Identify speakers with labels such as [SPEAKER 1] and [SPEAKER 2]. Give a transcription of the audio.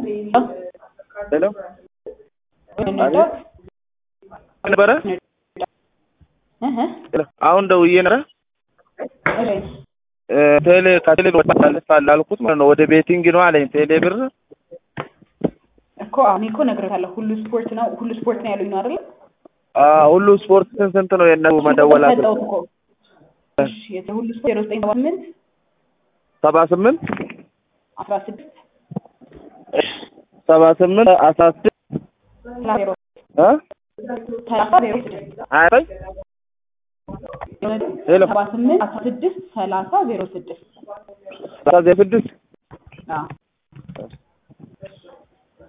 [SPEAKER 1] ሄሎ
[SPEAKER 2] እንርዳት
[SPEAKER 1] ነበረ
[SPEAKER 2] እህ
[SPEAKER 1] አሁን ደውዬ ነበረ
[SPEAKER 2] እሺ
[SPEAKER 1] እ ቴሌ ከቴሌ ብር ታሳልፋለህ አልኩት ማለት ነው። ወደ ቤቲንግ ነው አለኝ። ቴሌ ብር
[SPEAKER 2] እኮ አሁን እኮ ነግሬሃለሁ። ሁሉ ስፖርት ነው ሁሉ ስፖርት ነው ያሉኝ ነው አይደል?
[SPEAKER 1] አ ሁሉ ስፖርት ስንት ስንት ነው የነሱ መደወላ
[SPEAKER 2] ሰጠሁት እኮ እሺ የሁሉ ስፖርት ዜሮ ዘጠኝ ሰባ ስምንት
[SPEAKER 1] ሰባ ስምንት
[SPEAKER 2] አስራ ስድስት
[SPEAKER 1] ሰባ ስምንት አስራ ስድስት
[SPEAKER 2] ሰላሳ ዜሮ
[SPEAKER 1] እ
[SPEAKER 2] ሰላሳ ዜሮ ስድስት
[SPEAKER 1] አይ ሄሎ
[SPEAKER 2] ሰባ ስምንት አስራ ስድስት ሰላሳ ዜሮ ስድስት
[SPEAKER 1] ሰላሳ ስድስት
[SPEAKER 2] አዎ